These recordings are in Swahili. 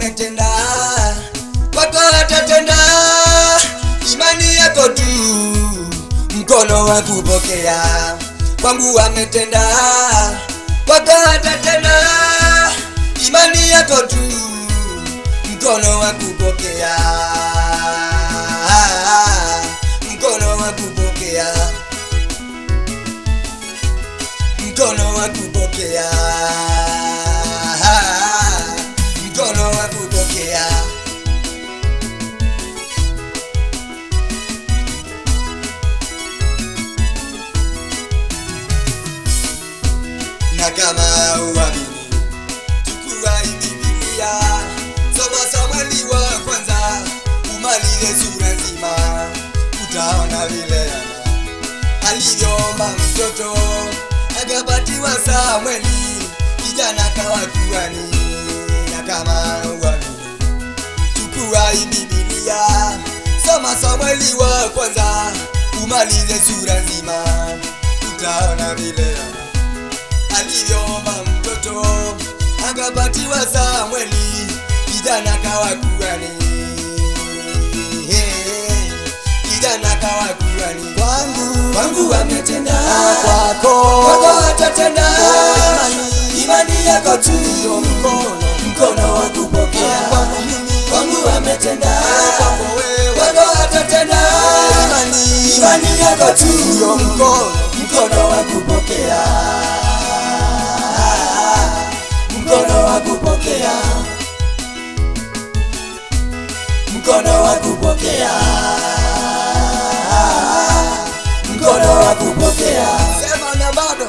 ametenda, kwako atatenda. Imani yako tu, mkono wa kupokea. Kwangu ametenda, kwako atatenda. Imani yako tu, mkono wa kupokea. Mkono wa kupokea. Mkono wa kupokea. Mkono wa kupokea. na kama uamini, chukua hii Biblia, soma Samweli wa kwanza, umalize sura nzima, utaona vile Hana alivyoomba mtoto akapatiwa Samweli, kijana kawa kuhani. Na kama uamini, chukua hii Biblia, soma Samweli wa kwanza, umalize sura nzima, utaona vile Hana alivyoomba mtoto akapatiwa Samweli, kijana kawa kuhani. Kijana kawa kuhani. Kwangu kwangu ametenda, kwako kwako atatenda. Imani yako tu mkono mkono wa kupokea. Kwangu ametenda, kwako wewe kwako atatenda. Imani imani yako tu mkono mkono wa kupokea mkono wa kupokea, mkono wa kupokea, mkono wa kupokea. Sema na bado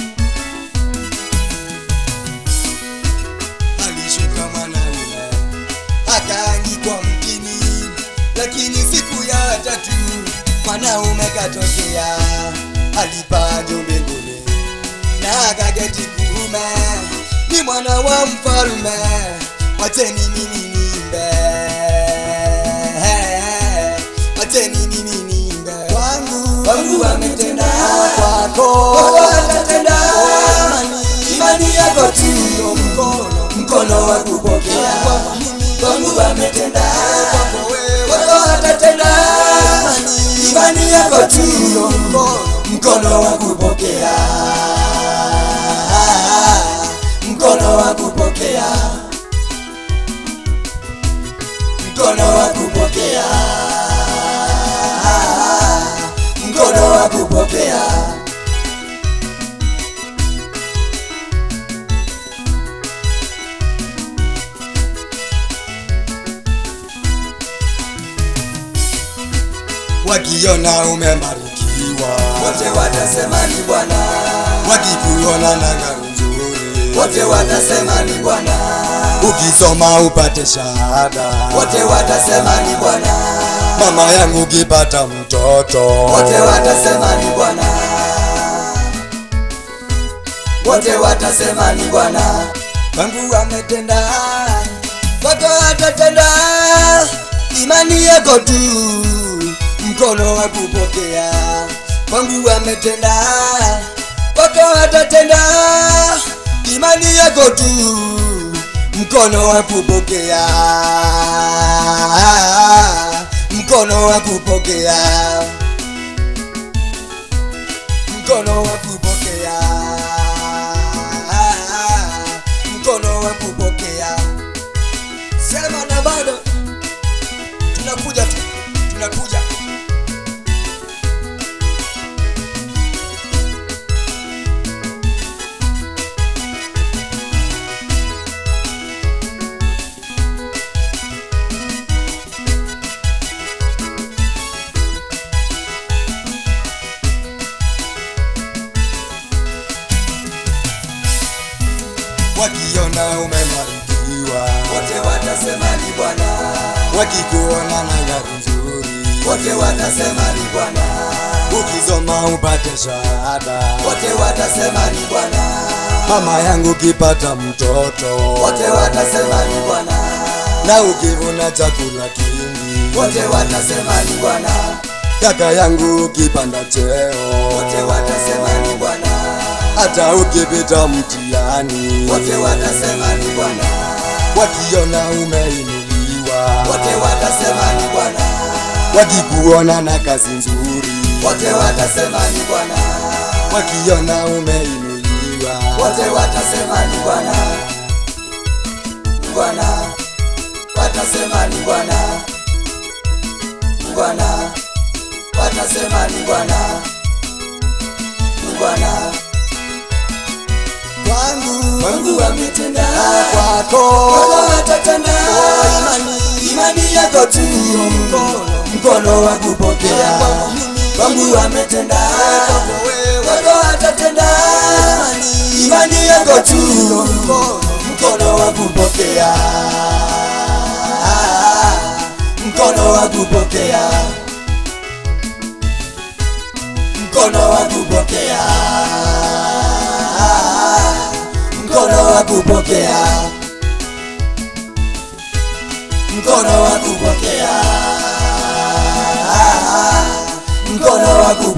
alishuka mwanaume akaangikwa mtini, lakini siku ya tatu mwanaume katokea, alipaa juu mbinguni na akaketi kuume, ni mwana wa mfalme, wacheni mimi niimbe, wacheni mimi niimbe. Kwangu kwangu ametenda, kwako kwako atatenda. Imani yako tu ndio mkono mkono wa kupokea. Kwangu ametenda, kwako wewe kwako atatenda. Imani yako tu ndio mkono mkono wa kupokea mkono wa kupokea, mkono wa kupokea, mkono wa kupokea. Wakiona umebarikiwa, wote watasema ni Bwana, wakikuona na gari nzuri, wote watasema ni Bwana, ukisoma upate shahada, wote watasema ni Bwana, mama yangu ukipata mtoto, wote watasema ni Bwana, wote watasema ni Bwana, Mungu ametenda, kwako atatenda. Imani yako tu, mkono wa kupokea. Kwangu ametenda, kwako atatenda. Imani yako tu, mkono wa kupokea, mkono wa kupokea, mkono wa kupokea, mkono wa kupokea. Sema na bado tunakuja tu, tunakuja. Wakiona umebarikiwa, wote watasema ni Bwana, wakikuona na gari nzuri, wote watasema ni Bwana, ukisoma upate shahada, wote watasema ni Bwana, mama yangu ukipata mtoto, wote watasema ni Bwana, na ukivuna chakula kingi, wote watasema ni Bwana, kaka yangu ukipanda cheo, wote watasema ni Bwana, hata ukipita mtihani, wote watasema ni Bwana, wakiona umeinuliwa, wote watasema ni Bwana, wakikuona na kazi nzuri, wote watasema ni Bwana, wakiona umeinuliwa, wote watasema ni Bwana, ni Bwana, watasema ni Bwana, ni Bwana, watasema ni Bwana, ni Bwana. kwangu Mungu ametenda, kwako Bwana atatenda, imani yako tu, mkono wa kupokea. Mungu ametenda, Bwana atatenda, imani yako tu, mkono wa kupokea, mkono wa kupokea, mkono wa kupokea, mkono wa kupokea, mkono wa kupokea, mkono wa kupokea.